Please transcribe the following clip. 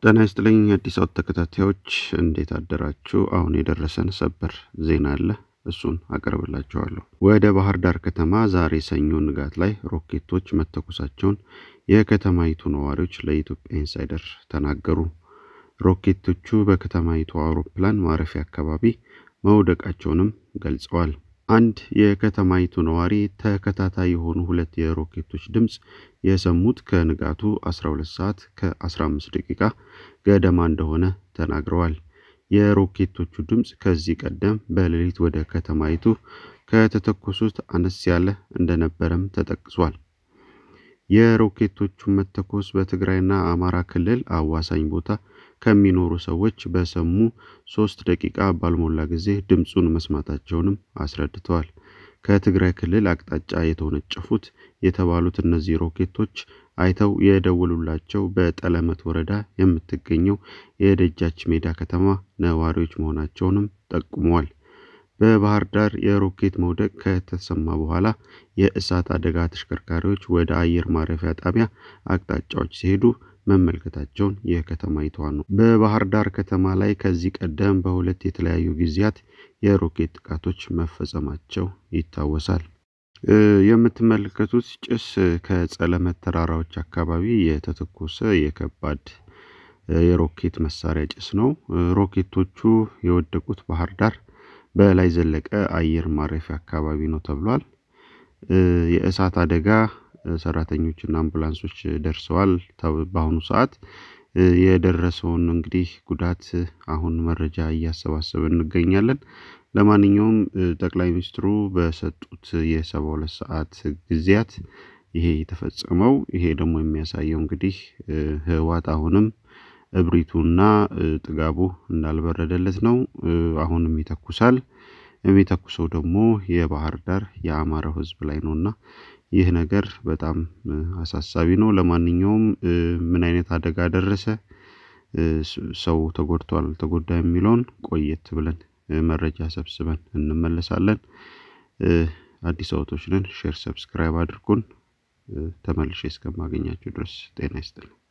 ጤና ይስጥልኝ አዲስ አበባ ተከታታዮች እንዴት አደራችሁ? አሁን የደረሰን ሰበር ዜና አለ፣ እሱን አቀርብላችኋለሁ። ወደ ባህር ዳር ከተማ ዛሬ ሰኞ ንጋት ላይ ሮኬቶች መተኮሳቸውን የከተማይቱ ነዋሪዎች ለኢትዮጵያ ኢንሳይደር ተናገሩ። ሮኬቶቹ በከተማይቱ አውሮፕላን ማረፊያ አካባቢ መውደቃቸውንም ገልጸዋል። አንድ የከተማይቱ ነዋሪ ተከታታይ የሆኑ ሁለት የሮኬቶች ድምፅ የሰሙት ከንጋቱ 12 ሰዓት ከ15 ደቂቃ ገደማ እንደሆነ ተናግረዋል። የሮኬቶቹ ድምፅ ከዚህ ቀደም በሌሊት ወደ ከተማይቱ ከተተኮሱት አነስ ያለ እንደነበረም ተጠቅሷል። የሮኬቶቹ መተኮስ በትግራይና አማራ ክልል አዋሳኝ ቦታ ከሚኖሩ ሰዎች በሰሙ ሶስት ደቂቃ ባልሞላ ጊዜ ድምፁን መስማታቸውንም አስረድተዋል። ከትግራይ ክልል አቅጣጫ የተወነጨፉት የተባሉት እነዚህ ሮኬቶች አይተው የደወሉላቸው በጠለመት ወረዳ የምትገኘው የደጃች ሜዳ ከተማ ነዋሪዎች መሆናቸውንም ጠቁመዋል። በባህር ዳር የሮኬት መውደቅ ከተሰማ በኋላ የእሳት አደጋ ተሽከርካሪዎች ወደ አየር ማረፊያ ጣቢያ አቅጣጫዎች ሲሄዱ መመልከታቸውን የከተማይቷ ነው። በባህር ዳር ከተማ ላይ ከዚህ ቀደም በሁለት የተለያዩ ጊዜያት የሮኬት ጥቃቶች መፈጸማቸው ይታወሳል። የምትመለከቱት ጭስ ከጸለመት ተራራዎች አካባቢ የተተኮሰ የከባድ የሮኬት መሳሪያ ጭስ ነው። ሮኬቶቹ የወደቁት ባህር ዳር በላይ ዘለቀ አየር ማረፊያ አካባቢ ነው ተብሏል። የእሳት አደጋ ሰራተኞችና አምቡላንሶች ደርሰዋል። በአሁኑ ሰዓት የደረሰውን እንግዲህ ጉዳት አሁን መረጃ እያሰባሰብን እንገኛለን። ለማንኛውም ጠቅላይ ሚኒስትሩ በሰጡት የሰባ ሁለት ሰዓት ጊዜያት ይሄ የተፈጸመው ይሄ ደግሞ የሚያሳየው እንግዲህ ህወሓት አሁንም እብሪቱና ጥጋቡ እንዳልበረደለት ነው። አሁንም ይተኩሳል። የሚተኩሰው ደግሞ የባህር ዳር የአማራው ህዝብ ላይ ነው እና ይህ ነገር በጣም አሳሳቢ ነው። ለማንኛውም ምን አይነት አደጋ ደረሰ፣ ሰው ተጎድቷል ተጎዳ የሚለውን ቆየት ብለን መረጃ ሰብስበን እንመለሳለን። አዲስ አበቦች ነን። ሼር፣ ሰብስክራይብ አድርጉን። ተመልሼ እስከማገኛችሁ ድረስ ጤና ይስጥልኝ።